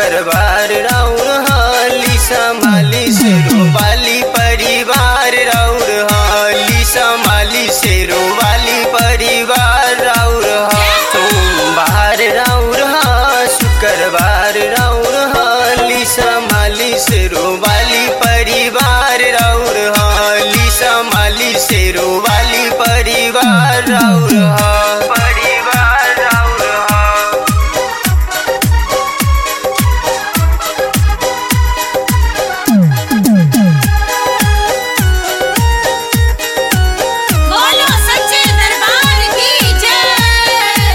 शुक्रवार राउर हाली संभाली से रोवाली परिवार राउर हाली संभाली से रोवाली परिवार राउर हा सोमवार राउर हा शुक्रवार राउर हाली संभाली से रोवाली परिवार राउर हाली संभाली से रोवाली परिवार राउर हा परिवार राउर हा बोलो सच्चे दरबार की जय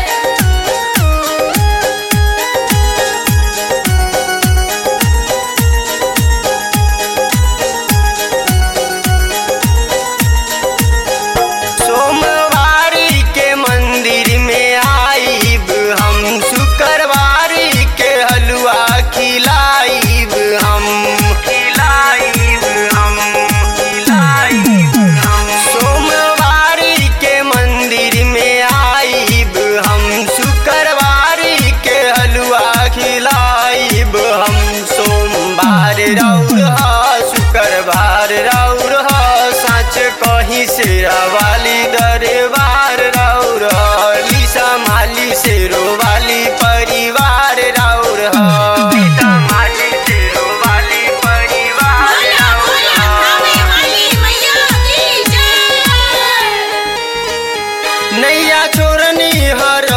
सोमवारी के मंदिर में आईब हम शुक्रवारी के हलवा खिलाईब हम खिलाईब हम खिलाईब हम सोमवारी के मंदिर में आईब हम शुक्रवारी के हलवा खिलाईब हम सोमवार राउर हा शुक्रवार राउर हा साँच कहीं से वाली दरबार राउर हली संभाली से रोवाली परिवार राउर हली संभाली से रोवाली परिवार बोलो राउर बोलो खावे वाली मैया की जय नैया छोरनी हर